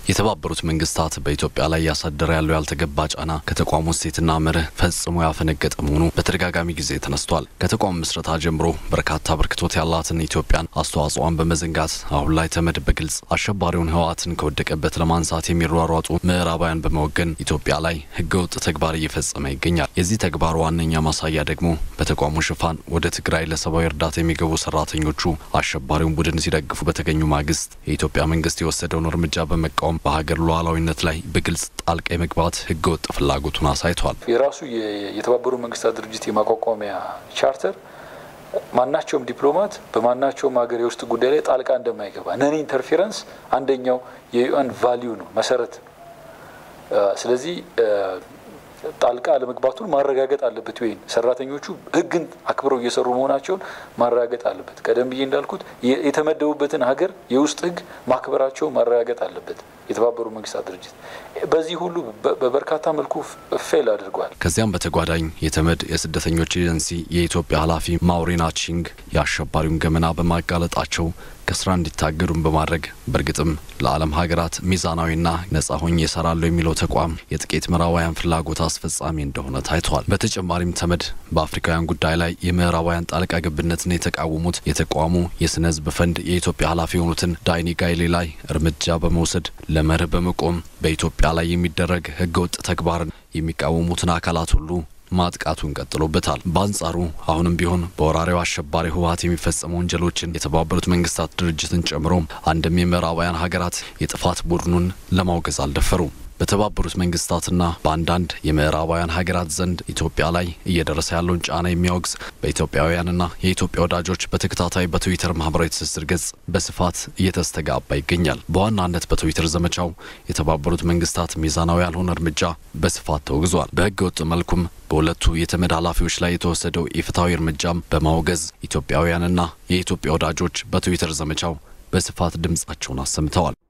የተባበሩት መንግስታት በኢትዮጵያ ላይ እያሳደረ ያለው ያልተገባ ጫና ከተቋሙ እሴትና መርህ ፈጽሞ ያፈነገጠ መሆኑ በተደጋጋሚ ጊዜ ተነስቷል። ከተቋሙ ምስረታ ጀምሮ በርካታ በርክቶት ያላትን ኢትዮጵያን አስተዋጽኦን በመዘንጋት አሁን ላይ ተመድ በግልጽ አሸባሪውን ህወሓትን ከወደቀበት ለማንሳት የሚሯሯጡ ምዕራባውያን በመወገን ኢትዮጵያ ላይ ህገወጥ ተግባር እየፈጸመ ይገኛል። የዚህ ተግባር ዋነኛ ማሳያ ደግሞ በተቋሙ ሽፋን ወደ ትግራይ ለሰብአዊ እርዳታ የሚገቡ ሰራተኞቹ አሸባሪውን ቡድን ሲደግፉ በተገኙ ማግስት የኢትዮጵያ መንግስት የወሰደውን እርምጃ በመቃወም በሀገር ሉዓላዊነት ላይ በግልጽ ጣልቃ የመግባት ህገወጥ ፍላጎቱን አሳይቷል። የራሱ የተባበሩት መንግስታት ድርጅት የማቋቋሚያ ቻርተር ማናቸውም ዲፕሎማት በማናቸውም ሀገር የውስጥ ጉዳይ ላይ ጣልቃ እንደማይገባ ነን ኢንተርፌረንስ አንደኛው የዩኤን ቫሊዩ ነው መሰረት። ስለዚህ ጣልቃ አለመግባቱን ማረጋገጥ አለበት። ወይም ሰራተኞቹ ህግን አክብረው እየሰሩ መሆናቸውን ማረጋገጥ አለበት። ቀደም ብዬ እንዳልኩት የተመደቡበትን ሀገር የውስጥ ህግ ማክበራቸው ማረጋገጥ አለበት። የተባበሩ መንግስታት ድርጅት በዚህ ሁሉ በበርካታ መልኩ ፌል አድርጓል። ከዚያም በተጓዳኝ የተመድ የስደተኞች ኤጀንሲ የኢትዮጵያ ኃላፊ ማውሪና ቺንግ የአሸባሪውን ገመና በማጋለጣቸው ከስራ እንዲታገዱን በማድረግ በእርግጥም ለዓለም ሀገራት ሚዛናዊና ነጻ ሆኜ እሰራለሁ የሚለው ተቋም የጥቂት ምዕራባውያን ፍላጎት አስፈጻሚ እንደሆነ ታይቷል። በተጨማሪም ተመድ በአፍሪካውያን ጉዳይ ላይ የምዕራባውያን ጣልቃ ገብነትን የተቃወሙት የተቋሙ የስነ ህዝብ ፈንድ የኢትዮጵያ ኃላፊ የሆኑትን ዳይኒ ጋይሌ ላይ እርምጃ በመውሰድ ለመርህ በመቆም በኢትዮጵያ ላይ የሚደረግ ህገወጥ ተግባርን የሚቃወሙትን አካላት ሁሉ ማጥቃቱን ቀጥሎበታል። በአንጻሩ አሁንም ቢሆን በወራሪው አሸባሪ ህወሓት የሚፈጸሙ ወንጀሎችን የተባበሩት መንግስታት ድርጅትን ጨምሮ አንድም የምዕራባውያን ሀገራት የጥፋት ቡድኑን ለማውገዝ አልደፈሩም። በተባበሩት መንግስታትና በአንዳንድ የምዕራባውያን ሀገራት ዘንድ ኢትዮጵያ ላይ እየደረሰ ያለውን ጫና የሚያወግዝ በኢትዮጵያውያንና የኢትዮጵያ ወዳጆች በተከታታይ በትዊተር ማህበራዊ ትስስር ገጽ በስፋት እየተስተጋባ ይገኛል። በዋናነት በትዊተር ዘመቻው የተባበሩት መንግስታት ሚዛናዊ ያልሆነ እርምጃ በስፋት ተወግዟል። በህገ ወጥ መልኩም በሁለቱ የተመድ ኃላፊዎች ላይ የተወሰደው ኢፍትሐዊ እርምጃም በማውገዝ ኢትዮጵያውያንና የኢትዮጵያ ወዳጆች በትዊተር ዘመቻው በስፋት ድምጻቸውን አሰምተዋል።